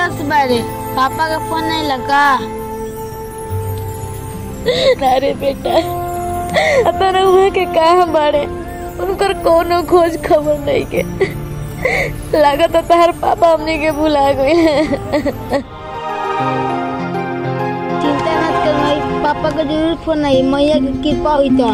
उदास बारे पापा का फोन नहीं लगा अरे बेटा तारा हुए के कहाँ बाड़े उनकर कोनो खोज खबर नहीं के लागत तार पापा हमने के भुला गए चिंता मत कर भाई पापा का जरूर फोन आई मैया की कृपा हुई तो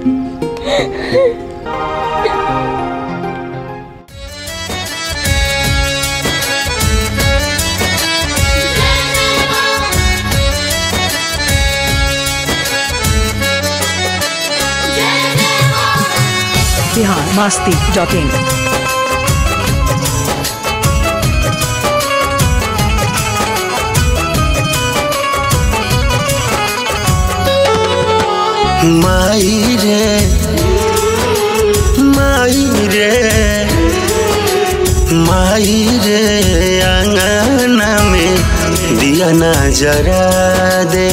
बिहार मास्ती डॉट इन माई रे माई रे माई रे आंगन में दिया ना जरा दे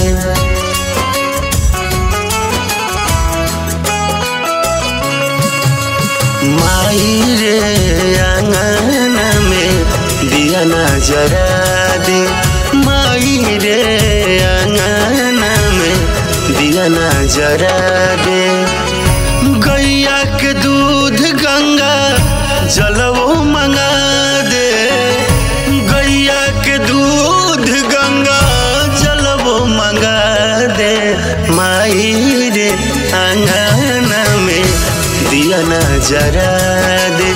माई रे आंगन में दिया ना जरा दे माई रे आंगन में दिया ना जरा दे गैया के दूध गंगा जलवो मंगा दे गैया के दूध गंगा जलवो मंगा दे माई रे आंगन में दिया ना जरा दे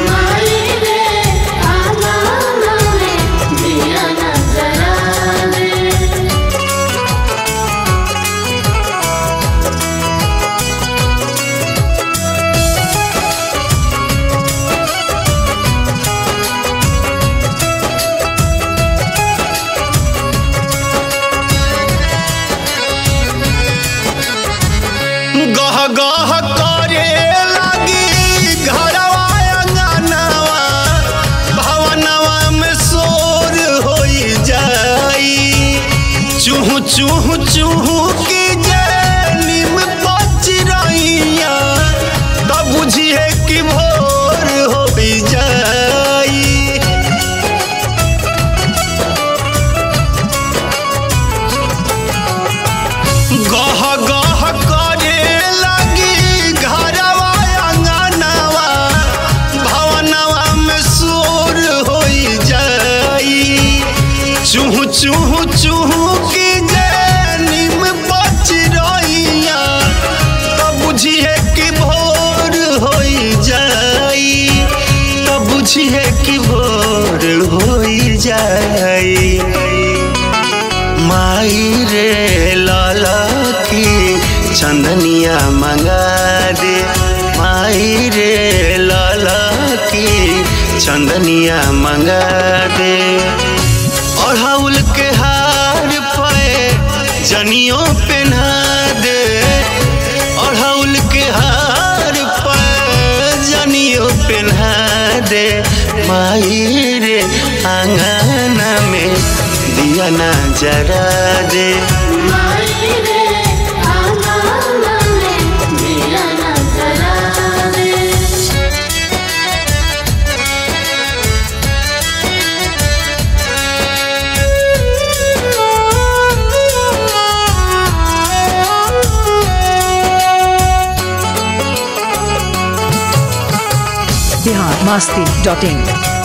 गह गह करे लगी घरवा अंगनवा भवनवा में शोर होई जाई चूह चूह चूह की जैनिम बच रहिया तब बुझिए कि भोर होई जाई गह गह करे लगी घरवा अंगनवा भवनवा में शोर होई जाई चूह चूह चूह की जैनिम बच रहिया तब बुझिए कि भोर होई जाई तब बुझिए कि भोर होई जाई माई रे लाला की चंदनिया मंगा दे माई रे लाला की चंदनिया मंगा दे अड़हुल के हार पे जनियों पहना दे अड़हुल के हार पे जनियों पहना दे माई रे आंगन में दिया ना जरा दे बिहार मास्ती डॉट इन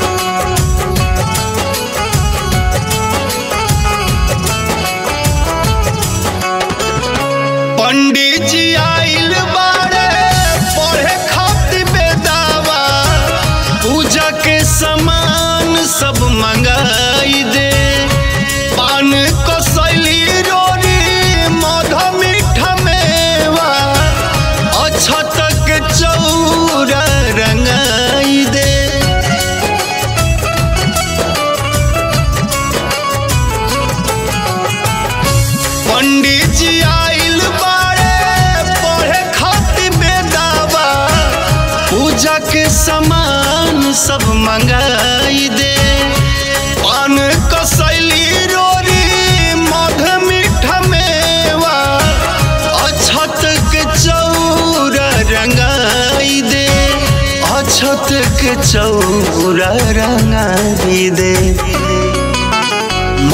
पंडित जी आइल बारे पढ़े खातिर बेदावा पूजा के सामान सब मंगाई दे पान कसैली रोरी मध मीठा मेवा अछत के चौरा रंगाई दे पंडित जी आइल बारे पढ़े खातिर बेदावा पूजा के सामान सब मंगाई दे पान कसैली रोरी मध मीठा मेवा अछत के चौरा रंगाई दे अछत के चौरा रंगाई दे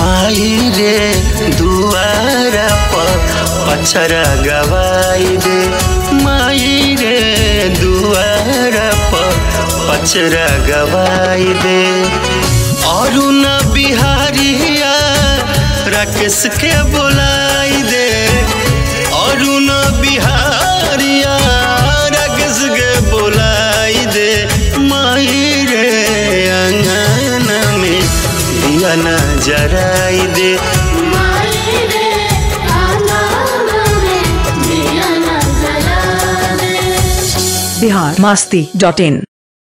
माई रे दुआरा पर पछरा गवाई दे माई रे दुआरा पर पछरा गवाई दे अरुण बिहारिया राकेश के बोलाई दे अरुण बिहारिया राकेश के बोलाई दे माई रे अंगना में दिया न जराई दे बिहार मस्ती डॉट इन